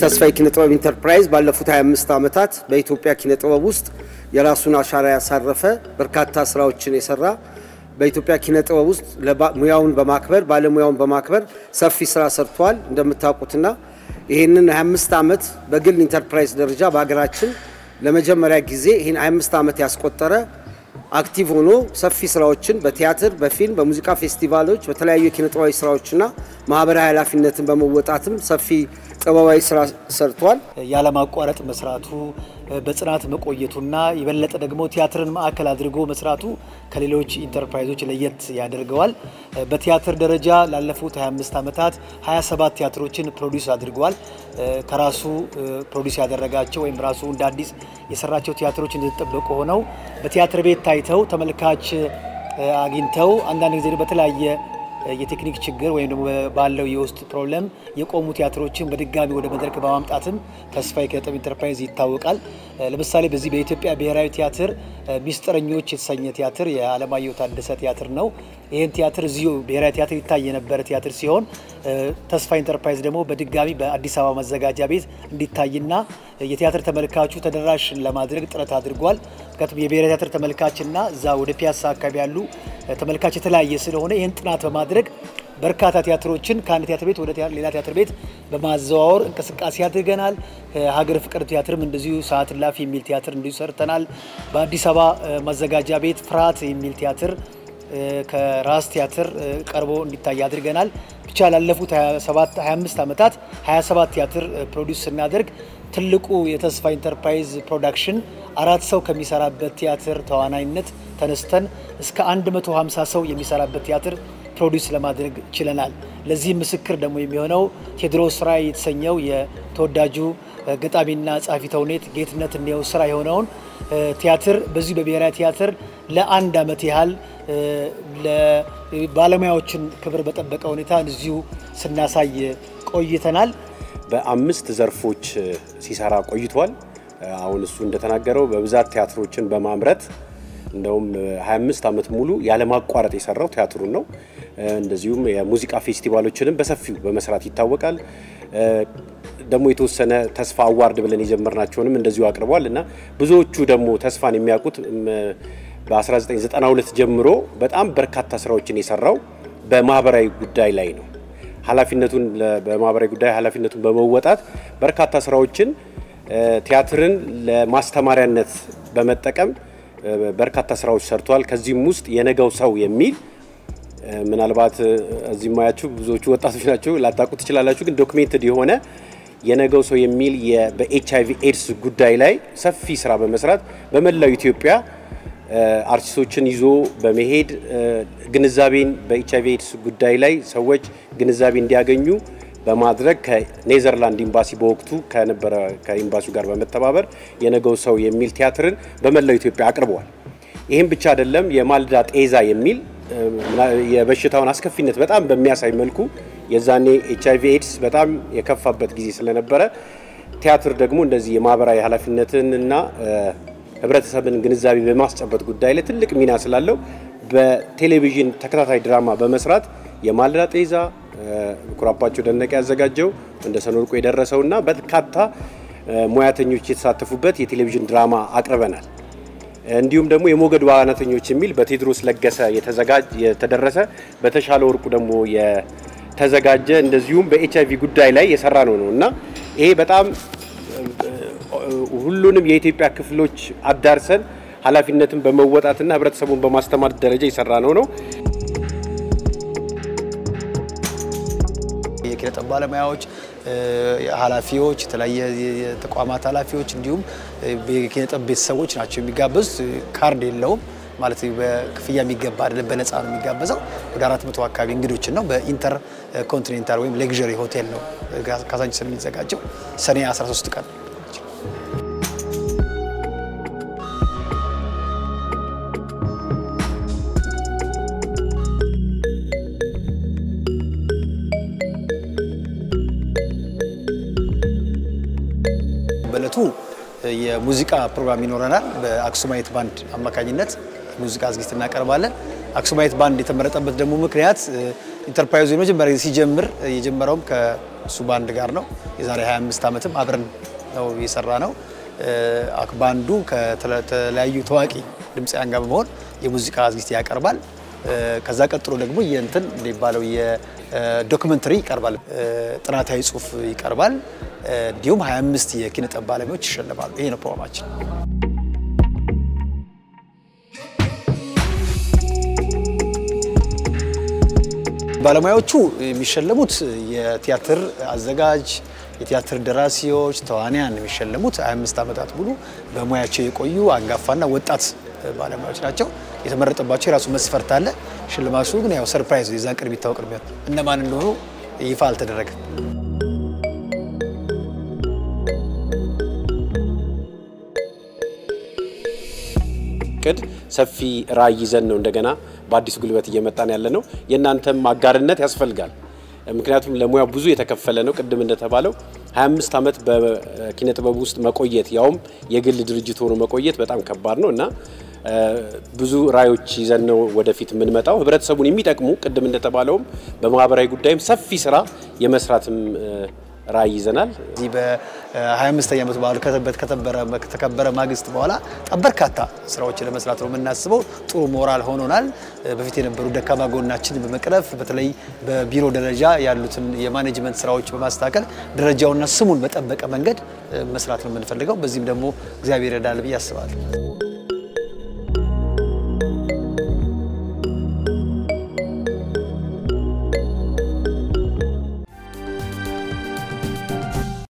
ተስፋዬ ኪነ ጥበብ ኢንተርፕራይዝ ባለፉት 25 ዓመታት በኢትዮጵያ ኪነ ጥበብ ውስጥ የራሱን አሻራ ያሳረፈ በርካታ ስራዎችን የሰራ በኢትዮጵያ ኪነ ጥበብ ውስጥ ሙያውን በማክበር ባለሙያውን በማክበር ሰፊ ስራ ሰርቷል። እንደምታውቁትና ይህንን 25 ዓመት በግል ኢንተርፕራይዝ ደረጃ በሀገራችን ለመጀመሪያ ጊዜ ይህን 25 ዓመት ያስቆጠረ አክቲቭ ሆኖ ሰፊ ስራዎችን በቲያትር፣ በፊልም፣ በሙዚቃ ፌስቲቫሎች፣ በተለያዩ የኪነ ጥበባዊ ስራዎችና ማህበራዊ ኃላፊነትን በመወጣትም ሰፊ ጥበባዊ ስራ ሰርቷል። ያለማቋረጥ መስራቱ በጽናት መቆየቱና የበለጠ ደግሞ ቲያትርን ማዕከል አድርጎ መስራቱ ከሌሎች ኢንተርፕራይዞች ለየት ያደርገዋል። በቲያትር ደረጃ ላለፉት 25 ዓመታት 27 ቲያትሮችን ፕሮዲውስ አድርገዋል። ከራሱ ፕሮዲውስ ያደረጋቸው ወይም ራሱ እንደ አዲስ የሰራቸው ቲያትሮች እንደተጠበቁ ሆነው በቲያትር ቤት ታይተው ተመልካች አግኝተው አንዳንድ ጊዜ በተለያየ የቴክኒክ ችግር ወይም ደግሞ ባለው የውስጥ ፕሮብለም የቆሙ ቲያትሮችን በድጋሚ ወደ መድረክ በማምጣትም ተስፋዬ ኪነ ጥበብ ኢንተርፕራይዝ ይታወቃል። ለምሳሌ በዚህ በኢትዮጵያ ብሔራዊ ቲያትር ሚስጥረኞች የተሰኘ ቲያትር የአለማየሁ ታደሰ ቲያትር ነው። ይህን ቲያትር እዚሁ ብሔራዊ ቲያትር ይታይ የነበረ ቲያትር ሲሆን ተስፋ ኢንተርፕራይዝ ደግሞ በድጋሚ በአዲስ አበባ መዘጋጃ ቤት እንዲታይና የቲያትር ተመልካቹ ተደራሽ ለማድረግ ጥረት አድርጓል። ምክንያቱም የብሔራዊ ቲያትር ተመልካችና እዛ ወደ ፒያሳ አካባቢ ያሉ ተመልካች የተለያየ ስለሆነ ይህን ጥናት በማድረግ በርካታ ቲያትሮችን ከአንድ ቲያትር ቤት ወደ ሌላ ቲያትር ቤት በማዘዋወር እንቅስቃሴ አድርገናል። ሀገር ፍቅር ቲያትርም እንደዚሁ ሰዓት እላፊ የሚል ቲያትር እንዲሁ ሰርተናል። በአዲስ አበባ ማዘጋጃ ቤት ፍርሃት የሚል ቲያትር ከራስ ቲያትር ቀርቦ እንዲታይ አድርገናል። ብቻ ላለፉት 25 ዓመታት 27 ቲያትር ፕሮዲውስ ስናደርግ ትልቁ የተስፋ ኢንተርፕራይዝ ፕሮዳክሽን አራት ሰው ከሚሰራበት ቲያትር ተዋናይነት ተነስተን እስከ 150 ሰው የሚሰራበት ቲያትር ፕሮዲውስ ለማድረግ ችለናል። ለዚህ ምስክር ደግሞ የሚሆነው ቴዎድሮስ ራዕይ የተሰኘው የተወዳጁ ገጣሚና ጸሐፊ ተውኔት ጌትነት እንየው ስራ የሆነውን ቲያትር በዚሁ በብሔራዊ ቲያትር ለአንድ ዓመት ያህል ባለሙያዎችን ክብር በጠበቀ ሁኔታ እዚሁ ስናሳይ ቆይተናል። በአምስት ዘርፎች ሲሰራ ቆይቷል። አሁን እሱ እንደተናገረው በብዛት ቲያትሮችን በማምረት እንደውም 25 ዓመት ሙሉ ያለማቋረጥ የሰራው ቲያትሩን ነው። እንደዚሁም የሙዚቃ ፌስቲቫሎችንም በሰፊው በመስራት ይታወቃል። ደግሞ የተወሰነ ተስፋ አዋርድ ብለን የጀመርናቸውንም እንደዚሁ አቅርቧል እና ብዙዎቹ ደግሞ ተስፋን የሚያውቁት በ1992 ጀምሮ በጣም በርካታ ስራዎችን የሰራው በማህበራዊ ጉዳይ ላይ ነው። ኃላፊነቱን በማህበራዊ ጉዳይ ኃላፊነቱን በመወጣት በርካታ ስራዎችን ቲያትርን ለማስተማሪያነት በመጠቀም በርካታ ስራዎች ሰርቷል። ከዚህም ውስጥ የነገው ሰው የሚል ምናልባት እዚህ ማያችሁ ብዙዎቹ ወጣቶች ናቸው ላታውቁ ትችላላችሁ፣ ግን ዶክሜንትድ የሆነ የነገው ሰው የሚል በኤች አይቪ ኤድስ ጉዳይ ላይ ሰፊ ስራ በመስራት በመላው ኢትዮጵያ አርቲስቶችን ይዞ በመሄድ ግንዛቤን በኤች አይቪ ኤድስ ጉዳይ ላይ ሰዎች ግንዛቤ እንዲያገኙ በማድረግ ከኔዘርላንድ ኤምባሲ በወቅቱ ከነበረ ከኤምባሲው ጋር በመተባበር የነገው ሰው የሚል ቲያትርን በመላው ኢትዮጵያ አቅርበዋል። ይህም ብቻ አይደለም። የማልዳ ጤዛ የሚል የበሽታውን አስከፊነት በጣም በሚያሳይ መልኩ የዛኔ ኤች አይቪ ኤድስ በጣም የከፋበት ጊዜ ስለነበረ ቲያትር ደግሞ እንደዚህ የማህበራዊ ኃላፊነትን እና ህብረተሰብን ግንዛቤ በማስጨበጥ ጉዳይ ላይ ትልቅ ሚና ስላለው በቴሌቪዥን ተከታታይ ድራማ በመስራት የማልዳ ጤዛ ኩራባቸው ደነቀ ያዘጋጀው እንደ ሰኖርቆ የደረሰውና በርካታ ሙያተኞች የተሳተፉበት የቴሌቪዥን ድራማ አቅርበናል። እንዲሁም ደግሞ የሞገድ ዋናተኞች የሚል በቴዎድሮስ ለገሰ የተደረሰ በተሻለ ወርቁ ደግሞ የተዘጋጀ እንደዚሁም በኤች አይቪ ጉዳይ ላይ የሰራ ነው ነው እና ይሄ በጣም ሁሉንም የኢትዮጵያ ክፍሎች አዳርሰን ኃላፊነትን በመወጣትና ህብረተሰቡን በማስተማር ደረጃ የሰራ ነው ነው። የኪነ ጥበብ ባለሙያዎች፣ ኃላፊዎች፣ የተለያየ የተቋማት ኃላፊዎች እንዲሁም የኪነ ጥበብ ቤተሰቦች ናቸው የሚጋበዙት። ካርድ የለውም ማለት በክፍያ የሚገባ አይደለም፣ በነፃ ነው የሚጋበዘው። ወደ አራት መቶ አካባቢ እንግዶችን ነው በኢንተር ኮንቲኔንታል ወይም ሌግዠሪ ሆቴል ነው ካዛንቺስ የሚዘጋጀው ሰኔ 13 ቀን በእለቱ የሙዚቃ ፕሮግራም ይኖረናል። በአክሱማይት ባንድ አማካኝነት ሙዚቃ ዝግጅት እናቀርባለን። አክሱማይት ባንድ የተመረጠበት ደግሞ ምክንያት ኢንተርፕራይዙ የመጀመሪያ ጊዜ ሲጀምር የጀመረውም ከእሱ ባንድ ጋር ነው። የዛሬ 25 ዓመትም አብረን ነው የሰራ ነው። ባንዱ ከተለያዩ ታዋቂ ድምፃውያን ጋር በመሆን የሙዚቃ ዝግጅት ያቀርባል። ከዛ ቀጥሎ ደግሞ የእንትን እንደሚባለው የዶክመንተሪ ይቀርባል፣ ጥናታዊ ጽሑፍ ይቀርባል። እንዲሁም 25 የኪነ ጥበብ ባለሙያዎች ይሸለማሉ። ይሄ ነው ፕሮግራማችን። ባለሙያዎቹ የሚሸለሙት የቲያትር አዘጋጅ፣ የቲያትር ደራሲዎች፣ ተዋንያን የሚሸለሙት 25 ዓመታት ሙሉ በሙያቸው የቆዩ አንጋፋና ወጣት ባለሙያዎች ናቸው። የተመረጠባቸው የራሱ መስፈርት አለ። ሽልማቱ ግን ያው ሰርፕራይዝ የዛን ቀን የሚታወቅ ነው። እነማን እንደሆኑ ይፋ አልተደረገም። እቅድ ሰፊ ራዕይ ይዘን ነው እንደገና በአዲሱ ጉልበት እየመጣን ያለ ነው። የእናንተም አጋርነት ያስፈልጋል። ምክንያቱም ለሙያው ብዙ የተከፈለ ነው። ቅድም እንደተባለው 25 ዓመት በኪነ ጥበብ ውስጥ መቆየት ያውም የግል ድርጅት ሆኖ መቆየት በጣም ከባድ ነው እና ብዙ ራዕዮች ይዘን ነው ወደፊት የምንመጣው። ህብረተሰቡን የሚጠቅሙ ቅድም እንደተባለውም በማህበራዊ ጉዳይም ሰፊ ስራ የመስራትም ራዕይ ይዘናል። እዚህ በ25ኛ ዓመት በዓሉ ከተከበረ ማግስት በኋላ በጣም በርካታ ስራዎችን ለመስራት ነው የምናስበው። ጥሩ ሞራል ሆኖናል። በፊት የነበሩ ደካማ ጎናችን በመቅረፍ በተለይ በቢሮ ደረጃ ያሉትን የማኔጅመንት ስራዎች በማስተካከል ደረጃውና ስሙን በጠበቀ መንገድ መስራት ነው የምንፈልገው። በዚህም ደግሞ እግዚአብሔር ይረዳል ብዬ አስባለሁ።